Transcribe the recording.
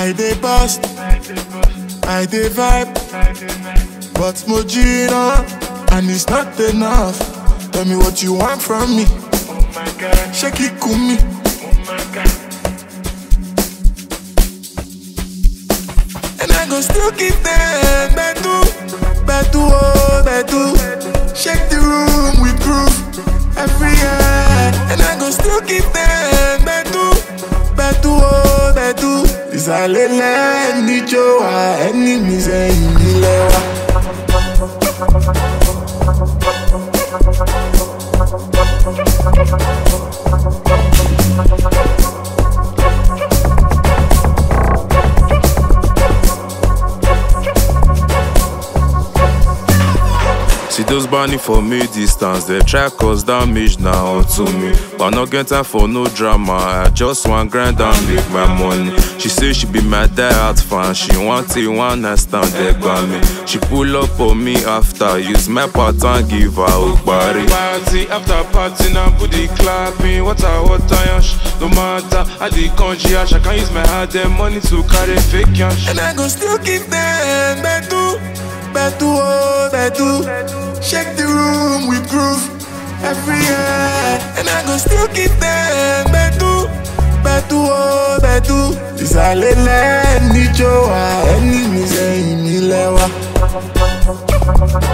I dey bust, I dey vibe, but Mojina, and it's not enough. Tell me what you want from me. Shake it, kumi. And I go still keep them bedu, bedu, oh, bedu. Shake the room with proof every year. And I go still keep them bedu, bedu, oh, bedu. Ìsàlẹ̀lẹ̀ níjó wa, ẹni mi sẹ́yìn nílẹ̀ wa. See those burning for me distance, they try cause damage now to me. But no get time for no drama. I just want grind and make my money. She say she be my die-hard fan. She want it one night stand there by me. She pull up on me after use my pattern give her body. Party after party now booty clapping Water, water, yash No matter how the country yash I can use my hard earned money to carry fake yash And I go still keep them bedu, bedu, oh, bedu. Shake the room with groove every year. And I go still keep them bedu, bedu, oh, bedu. Ìsàlẹ̀lẹ̀ níjó wa, ẹni mi sẹ́yìn nílẹ̀ wa.